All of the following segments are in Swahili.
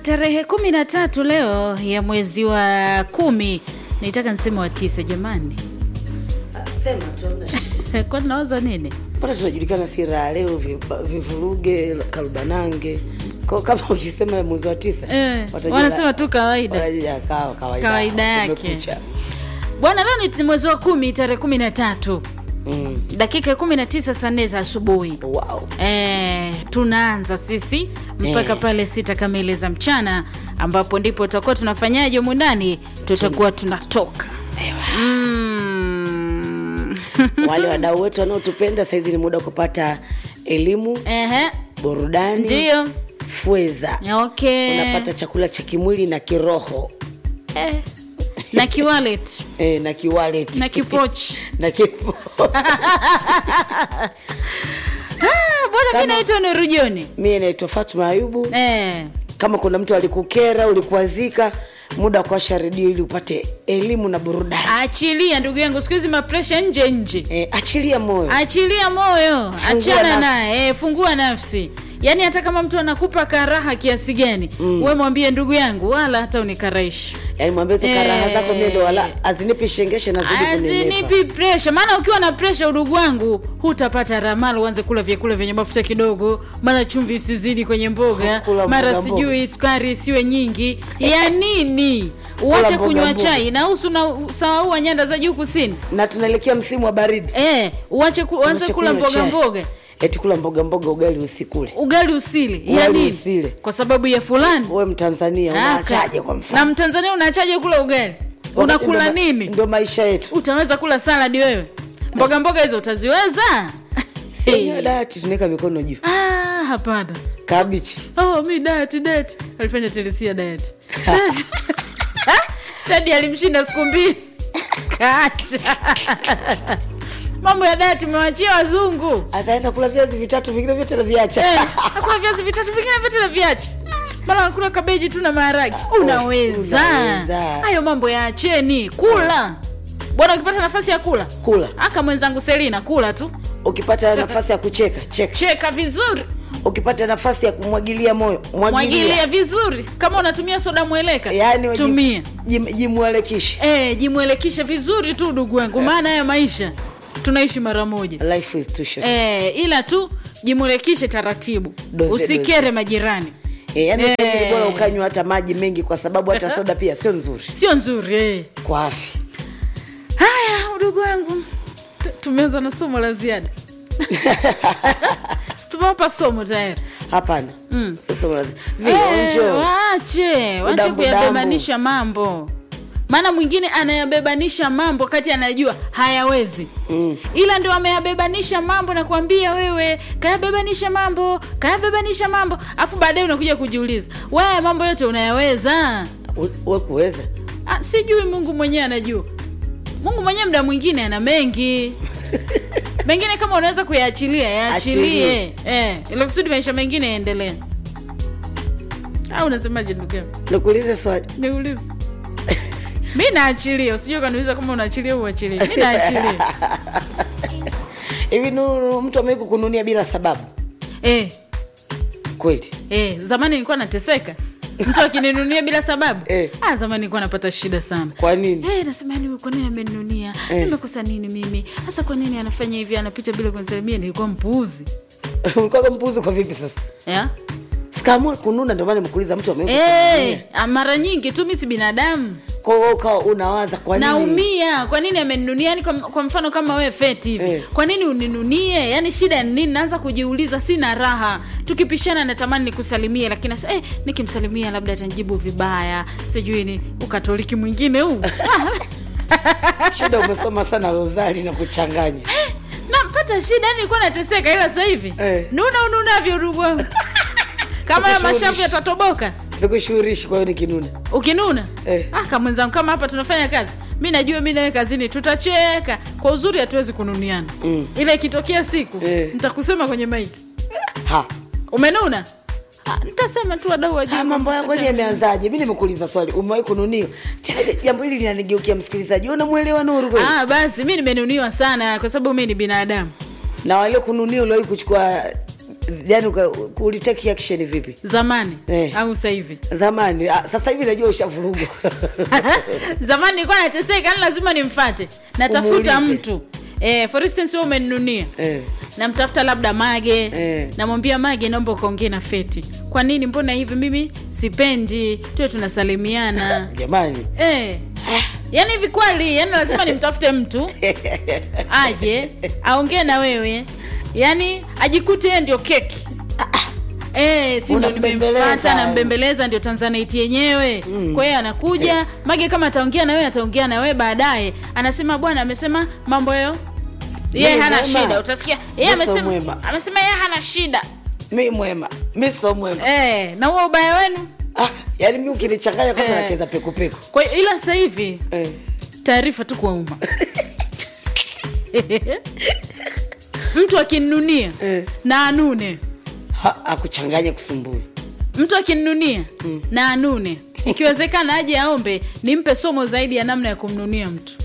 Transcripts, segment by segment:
tarehe kumi na tatu leo ya mwezi wa kumi nitaka niseme wa tisa jamani Sema tu hamna shida. kwa tunawaza nini Mbona tunajulikana si raha leo viba- vivuruge karubanange Kwa kama ukisema mwezi wa tisa eh, watajua- wanasema tu kawaida watajua kawa- kawaida Kawaida yake. Kumekucha. bwana leo ni mwezi wa kumi tarehe kumi na tatu Mm. dakika kumi na tisa saa nne za asubuhi Wow. Eh, tunaanza sisi mpaka Eh. pale sita kamili za mchana ambapo ndipo tutakuwa tunafanyaje humu ndani tutakuwa tunatoka mm. Wale wadau wetu wanaotupenda saizi ni muda wa kupata elimu, Ehe, burudani, ndio fweza. okay Unapata chakula cha kimwili na kiroho eh. na kiwalet eh, na kiwalet na kipochi na kipo Ah, bwana mi Kama- naitwa nurujoni mie naitwa Fatuma Ayubu. eh. Kama kuna mtu alikukera, ulikuazika, muda wa kuwasha redio ili upate elimu na burudani. achilia ndugu yangu siku hizi mapresha nje nje Eh, achilia moyo. achilia moyo achana nafsi. naye eh, fungua nafsi yaani hata kama mtu anakupa karaha kiasi gani mm. we mwambie ndugu yangu wala hata unikaraishi Yaani mwambie hizo karaha Eh. zako mie ndo wala azinipi shengeshe na zidi kunenepa. azinipi presha maana ukiwa na presha udugu wangu hutapata ramala uanze kula vyakula vyenye mafuta kidogo mara chumvi isizidi kwenye mboga Kula mara mboga mboga. sijui sukari isiwe nyingi ya nini uache mboga kunywa mboga. chai na usu na sawaua nyanda za juu kusini Na tunaelekea msimu wa baridi. eh, uache ku, uanze Uache kula kunywa mboga chai. mboga Eti kula mboga mboga ugali usikule. ugali usile ya Ugali nini usile. kwa sababu ya fulani Wewe Mtanzania Aka. unaachaje kwa na mfano? mtanzania unaachaje kula ugali Wakati unakula ndo- nini Ndo maisha yetu. utaweza kula saladi wewe mboga mboga hizo utaziweza Sio dati tunaweka mikono juu. ah, hapana Kabichi. oh, mi dati dati alifanya telisia dati dadi alimshinda siku mbili kacha mambo ya dati mewachia wazungu Ataenda kula viazi vitatu vingine vyote na viacha. Eh, nakula viazi vitatu vingine vyote na viache mara nakula kabeji tu na maharagi unaweza unaweza. hayo mambo yaacheni kula bwana ukipata nafasi ya kula Kula. aka mwenzangu selina kula tu Ukipata nafasi ya kucheka, cheka. cheka vizuri Ukipata nafasi ya kumwagilia moyo, mwagilia mwagilia. vizuri kama unatumia soda mweleka Yaani waji- tumia jim- jimwelekishe. e, jimwelekishe vizuri tu ndugu wangu maana haya maisha tunaishi mara moja Life is too short. e, ila tu jimwelekishe taratibu Doze, usikere majirani Eh, yaani Eh. sasa ni bora ukanywa hata maji mengi kwa sababu hata soda pia sio nzuri sio nzuri eh. kwa afya. haya udugu wangu tu- tumeanza na somo la ziada tumewapa somo tayari Hapana. Mm. Sasa unazi- Eh, vionjo. waache waache Udambu kuyabebanisha mambo maana mwingine anayabebanisha mambo kati anajua hayawezi Mm. ila ndio ameyabebanisha mambo na kuambia wewe kayabebanisha mambo kayabebanisha mambo afu baadaye unakuja kujiuliza wewe mambo yote unayaweza U- we kuweza ah, sijui mungu mwenyewe anajua mungu mwenyewe mda mwingine ana mengi mengine kama unaweza kuyaachilia yaachilie eh, ili kusudi maisha mengine yaendelee au unasemaje ndugu yangu nikuulize swali niulize mi naachilia usijua kaniuliza kama unaachilia uachilie mi naachilia hivi nuru mtu amewai kukununia bila sababu eh, kweli eh, zamani nilikuwa nateseka mtu akininunia bila sababu Eh. ah, zamani nilikuwa napata shida sana kwa nini Hey, nasema yani kwa nini ameninunia Eh. nimekosa nini mimi hasa kwa nini anafanya hivi anapita bila kunisalimia nilikuwa mpuuzi ulikuwa mpuzi kwa vipi sasa yeah? sikaamua kununa ndio maana nimekuuliza mtu amewai hey, mara nyingi tu mi si binadamu kwa hiyo ukawa unawaza kwa nini naumia kwa nini ameninunia yani kwa, kwa mfano kama wewe feti hivi Eh. kwa nini uninunie yani shida ni nini naanza kujiuliza sina raha tukipishana natamani nikusalimie lakini sasa eh, nikimsalimia labda atanijibu vibaya sijui ni ukatoliki mwingine huu shida umesoma sana rozari na kuchanganya nampata shida yani nilikuwa nateseka ila sasa hivi Eh. nuna ununavyo ndugu wangu kama ya Sikushughulishi. mashavu yatatoboka sikushughulishi kwa hiyo nikinuna ukinuna Eh. ah, kama mwenzangu kama hapa tunafanya kazi mi najua mi nawe kazini tutacheka kwa uzuri hatuwezi kununiana Mm. ila ikitokea siku Eh. nitakusema kwenye maiki ha umenuna ah, nitasema tu wadau wajue Ah, mambo kwamba yangu ni tutacheka. yameanzaje mi nimekuuliza swali umewahi kununiwa Tena jambo hili linanigeukia msikilizaji unamwelewa nuru kweli ah, basi mi nimenuniwa sana kwa sababu mi ni binadamu na walio kununia uliwahi kuchukua yani uka- uliteki action vipi zamani Eh. au sasa hivi zamani ah, sasa hivi najua ushavurugwa zamani nilikuwa nateseka yani lazima nimfate natafuta Umuulize. mtu eh, for instance wewe umeninunia eh. namtafuta labda mage Eh. namwambia mage naomba ukaongee na feti kwa nini mbona hivi mimi sipendi tuwe tunasalimiana jamani eh. yaani hivi kweli yani lazima nimtafute mtu aje aongee na wewe yaani ajikute yeye ndio keki Eh, si ndo Unambembeleza. nimemfata nambembeleza ndio tanzanite yenyewe mm. kwa hiyo anakuja mage kama ataongea na wewe ataongea na wewe baadaye anasema bwana amesema mambo yo yeye Mimi hana mwema. shida utasikia yeye Mimi sio amesema mwema. amesema yeye hana shida mi mwema mi so mwema eh, na huo ubaya wenu ah, yani mi ukinichanganya kwanza Eh. nacheza pekupeku kwa hiyo ila sasa hivi eh. taarifa tu kwa umma mtu akinunia Eh. na anune Ha- akuchanganye kusumbui mtu akinunia mm. na anune ikiwezekana aje aombe nimpe somo zaidi ya namna ya kumnunia mtu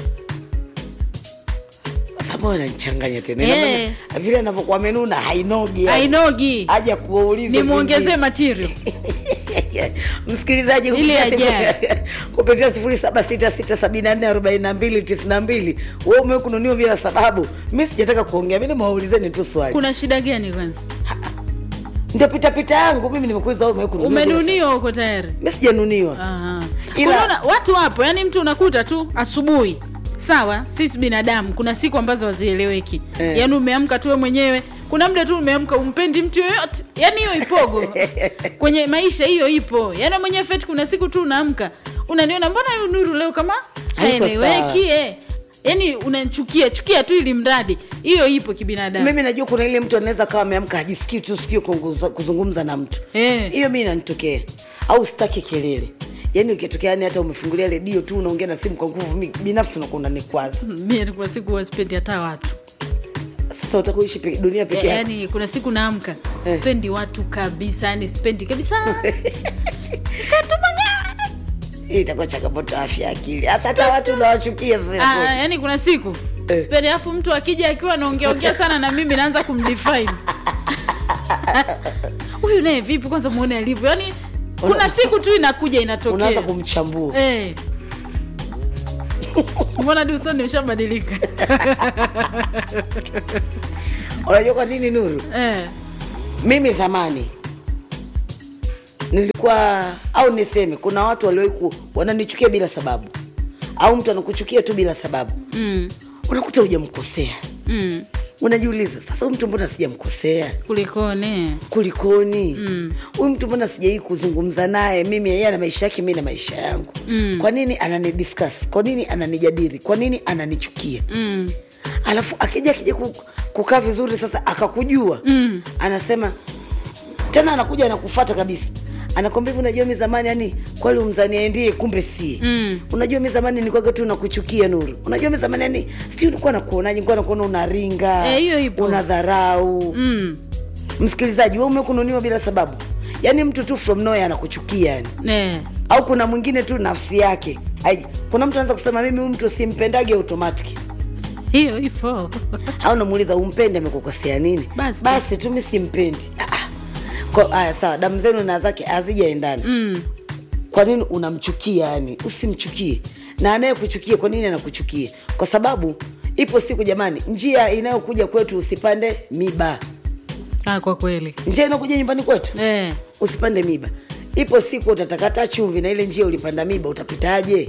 sababu ananichanganya tena Eh. Ina maana vile anavyokuwa amenuna hainogi yani. ainogi aja kuwauliza nimwongezee material msikilizaji Ili kupitia ajaye. sifu- kupitia sifuri saba sita sita sabini na nne arobaini na mbili tisini na mbili we umekununiwa bila sababu mi sijataka kuongea mi nimewaulizeni tu swali kuna shida gani kwanza ndio pitapita yangu mimi nimekuuliza wewe umekununiwa bila sababu. umenuniwa huko tayari mi sijanuniwa Aha. Ila- Unaona, watu wapo yani mtu unakuta tu asubuhi sawa sisi binadamu kuna siku ambazo hazieleweki Eh. yaani umeamka tu wewe mwenyewe kuna mda tu umeamka umpendi mtu yoyote yaani hiyo ipogo kwenye maisha hiyo ipo yaani mwenyewe feti kuna siku tu unaamka unaniona mbona huyu nuru leo kama Haiko haeleweki eh. yaani unanchukia chukia tu ili mradi hiyo ipo kibinadamu mimi najua kuna ile mtu anaweza kawa ameamka hajisikii tu sikio kuongoza- kuzungumza na mtu Eh. hiyo mi inanitokea au sitaki kelele yaani ukitokea yani hata umefungulia redio tu unaongea na simu kwa nguvu mi binafsi unakuwa unanikwaza mie kuna siku huwa sipendi hata watu sasa utakuishi pe, dunia peke Ya- yako yaani kuna siku naamka Eh. sipendi watu kabisa yani sipendi kabisa katu mwenyewe hii itakuwa changamoto ya afya ya akili hasa hata watu unawachukia Ah, sasa yaani kuna siku Eh. sipendi alafu mtu akija akiwa anaongeaongea sana na mimi naanza kumdefine huyu naye vipi kwanza muone alivyo yaani kuna siku tu inakuja unaanza inatokea kumchambua Eh. Simona di usoni ushabadilika unajua kwa nini nuru eh. mimi zamani nilikuwa au niseme kuna watu waliwahi ku- wananichukia bila sababu au mtu anakuchukia tu bila sababu mm. unakuta hujamkosea Mm. unajiuliza sasa huyu mtu mbona sijamkosea kulikone kulikoni huyu mtu mbona sijai kuzungumza naye mimi yeye ana maisha yake mi na maisha yangu mm. kwa nini ananidiscuss kwa nini ananijadili kwa nini ananichukia mm. alafu akija akija ku- kukaa vizuri sasa akakujua mm. anasema tena anakuja anakufata kabisa anakwambia hivi unajua mi zamani yani kweli umzania ndiye kumbe sie Mm. unajua mi zamani nilikuwaga tu nakuchukia nuru unajua mi zamani yani sijui nilikuwa nakuonaje nilikuwa nakuona unaringa Eh, hiyo ipo. una dharau Mm. msikilizaji we umekununiwa bila sababu yaani mtu tu from nowhere anakuchukia yani Eh. au kuna mwingine tu nafsi yake Ai, kuna mtu anaweza kusema mimi huyu mtu simpendage automatic hiyo ipo au namuuliza umpende amekukosea nini Basi. basi tu mi simpendi Ah, ah. Kwa- aya sawa damu zenu na zake hazijaendana mm. kwa nini unamchukia yani usimchukie na anayekuchukia kwa nini anakuchukia kwa sababu ipo siku jamani njia inayokuja kwetu usipande miba ah, kwa kweli njia inayokuja nyumbani kwetu eh. usipande miba ipo siku utatakata chumvi na ile njia ulipanda miba utapitaje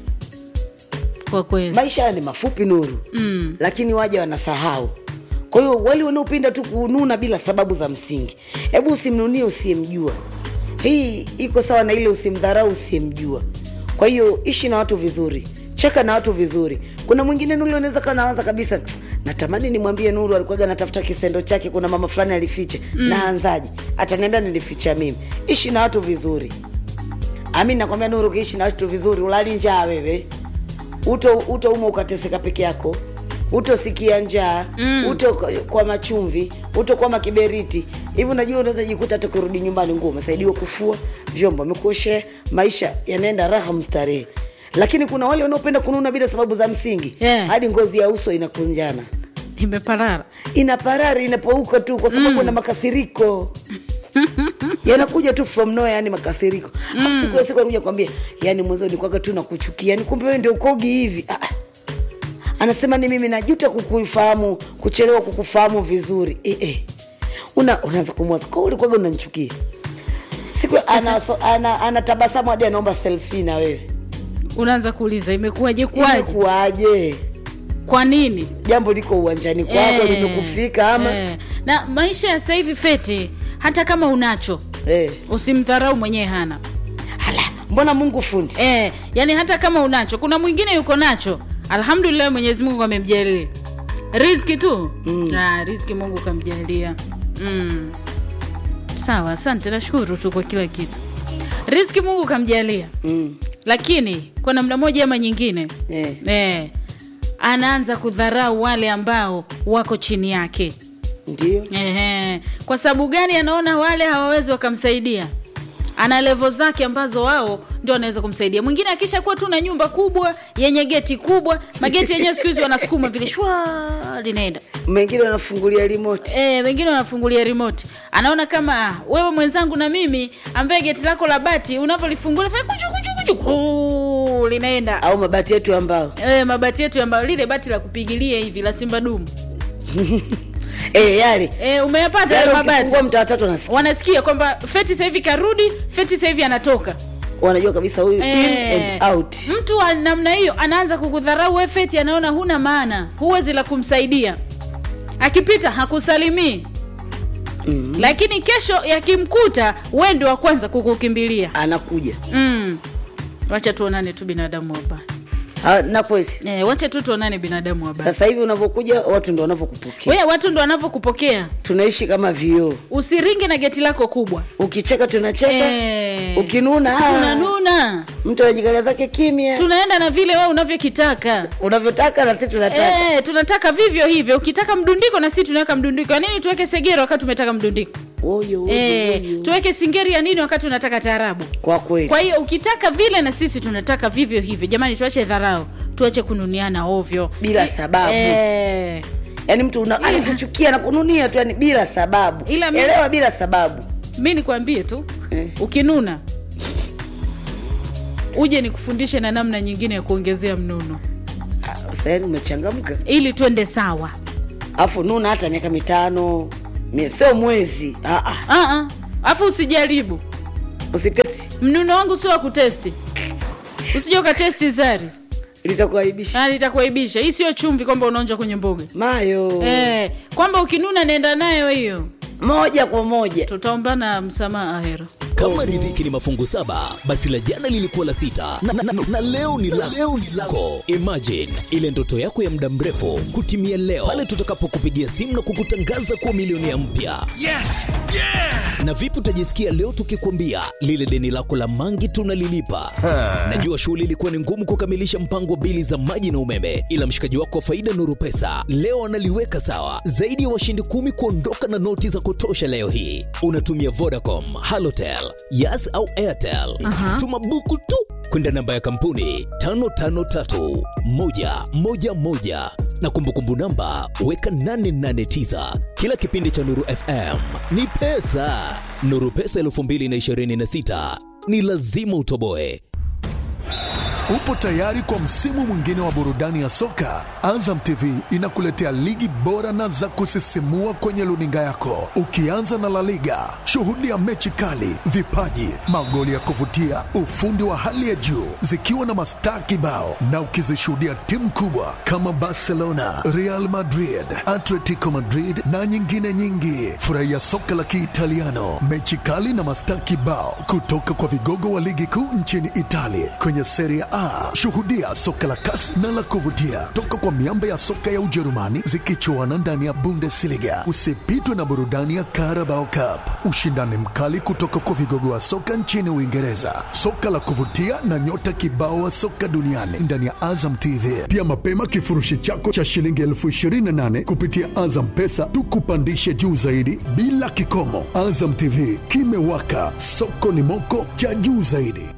kwa kweli maisha haya ni mafupi nuru mm. lakini waja wanasahau kwa hiyo wale wanaopenda tu kununa bila sababu za msingi hebu usimnunie usiyemjua hii iko sawa na ile usimdharau usiyemjua kwa hiyo ishi na watu vizuri cheka na watu vizuri kuna mwingine nuru unaweza kaa nawaza kabisa "Tsk, natamani nimwambie nuru alikuwaga natafuta kisendo chake kuna mama fulani alifiche mm. naanzaji ataniambia nilificha mimi ishi na watu vizuri ami nakwambia nuru ukiishi na watu vizuri ulali njaa wewe uto utouma ukateseka peke yako utosikia njaa mm. uto kwa machumvi uto kwa makiberiti hivi unajua unaweza jikuta hata ukirudi nyumbani nguo umesaidiwa kufua vyombo amekuoshea maisha yanaenda raha mstarehe lakini kuna wale wanaopenda kununa bila sababu za msingi Yeah. hadi ngozi ya uso inakunjana imeparara ina parari inapouka tu kwa sababu na makasiriko yanakuja tu from no yani makasiriko mm. siku ya siku anakuja kwambia yani mwanzo nikwaga tu nakuchukia yani kumbe wewe ndio ukogi hivi ah. ah. anasema ni mimi najuta kukufahamu kuchelewa kukufahamu vizuri eh, eh. una unaanza kumwaza kwa ulikwaga unanichukia siku anatabasamu ana, ana tabasamu hadi anaomba selfie na wewe unaanza kuuliza imekuwaje kuwaje imekuwaje kwa nini jambo liko uwanjani kwako Eh, limekufika ama eh. na maisha ya sasa hivi feti hata kama unacho eh. usimdharau mwenyewe hana Hala, mbona mungu fundi eh, yani hata kama unacho kuna mwingine yuko nacho alhamdulillah mwenyezi mungu amemjalia riski tu mm. ah, riski mungu kamjalia mm. sawa asante nashukuru tu kwa kila kitu riski mungu kamjalia mm. lakini kwa namna moja ama nyingine eh. eh, anaanza kudharau wale ambao wako chini yake ndio Ehe. Kwa sababu gani anaona wale hawawezi wakamsaidia? Ana levo zake ambazo wao ndio wanaweza kumsaidia. Mwingine akisha kuwa tu na nyumba kubwa yenye geti kubwa, mageti yenyewe siku hizi wanasukuma vile shwa linaenda. mengine wanafungulia remote Eh, wengine wanafungulia remote. Anaona kama ah, wewe mwenzangu na mimi ambaye geti lako la bati unapolifungua fanya kuchu kuchu kuchu kuu, linaenda. au mabati yetu ambao Eh, mabati yetu ambayo lile bati la kupigilia hivi la Simba Dumu. eh, yale Eh, umeyapata yale yale mabati. ukifungua mtaa watatu wanasikia wanasikia kwamba feti sasa hivi karudi feti sasa hivi anatoka wanajua kabisa huyu in Eh, and out mtu wa namna hiyo anaanza kukudharau we feti anaona huna maana huwezi la kumsaidia akipita hakusalimii mm. lakini kesho yakimkuta we ndio wa kwanza kukukimbilia anakuja mm. wacha tuonane tu binadamu wabaya Ha, na kweli e, wacha tu tuonane binadamu wabaya sasa hivi unavyokuja watu ndo wanavyokupokea we watu ndo wanavyokupokea tunaishi kama vioo usiringe na geti lako kubwa ukicheka tunacheka Eh, ukinuna ah, tunanuna mtu anajikalia zake kimya tunaenda na vile wewe unavyokitaka unavyotaka na sisi tunataka Eh, tunataka vivyo hivyo ukitaka mdundiko na sisi tunaweka mdundiko ya nini tuweke segero wakati tumetaka mdundiko Oyo, oyo, eh, oyo. tuweke singeri ya nini wakati unataka taarabu kwa kweli kwa hiyo ukitaka vile na sisi tunataka vivyo hivyo jamani tuache dharau tuache kununiana ovyo Bila sababu. eh, yaani mtu una- anakuchukia na kununia tu yani bila sababu Ila mi- elewa bila sababu mi nikwambie tu Eh. ukinuna uje nikufundishe na namna nyingine ya kuongezea mnuno Ah, sasa yani umechangamka ili twende sawa afu nuna hata miaka mitano mie- sio mwezi Ah, ah. Ah, ah. afu usijaribu usitesti mnuno wangu sio wa kutesti usije ukatesti zari litakuaibisha Ah, litakuaibisha hii sio chumvi kwamba unaonja kwenye mboga mayo eh, kwamba ukinuna nenda nayo hiyo moja kwa moja tutaombana msamaha ahera kama riziki ni mafungu saba basi la jana lilikuwa la sita na, na, na, na leo ni la leo ni lako imagine ile ndoto yako ya muda mrefu kutimia leo pale tutakapokupigia simu na kukutangaza kuwa milionea mpya Yes! Yeah! na vipi utajisikia leo tukikwambia lile deni lako la mangi tunalilipa najua shughuli ilikuwa ni ngumu kukamilisha mpango wa bili za maji na umeme ila mshikaji wako wa faida nuru pesa leo analiweka sawa zaidi ya washindi kumi kuondoka na noti za kutosha leo hii unatumia vodacom halotel yas au airtel Aha. tuma buku tu kwenda namba ya kampuni 553111 na kumbukumbu namba weka 889 kila kipindi cha nuru fm ni pesa nuru pesa 226 ni lazima utoboe Upo tayari kwa msimu mwingine wa burudani ya soka? Azam TV inakuletea ligi bora na za kusisimua kwenye luninga yako, ukianza na La Liga. Shuhudia mechi kali, vipaji, magoli ya kuvutia, ufundi wa hali ya juu, zikiwa na mastaa kibao, na ukizishuhudia timu kubwa kama Barcelona, Real Madrid, Atletico Madrid na nyingine nyingi. Furahia soka la Kiitaliano, mechi kali na mastaa kibao kutoka kwa vigogo wa ligi kuu nchini Italia kwenye Serie A. Shuhudia soka la kasi na la kuvutia toka kwa miamba ya soka ya Ujerumani zikichuana ndani ya Bundesliga. Usipitwe na burudani ya Carabao Cup, ushindani mkali kutoka kwa vigogo wa soka nchini Uingereza, soka la kuvutia na nyota kibao wa soka duniani ndani ya Azam TV. Pia mapema kifurushi chako cha shilingi elfu ishirini na nane kupitia Azam Pesa tukupandishe juu zaidi bila kikomo. Azam TV kimewaka, soko ni moko cha juu zaidi.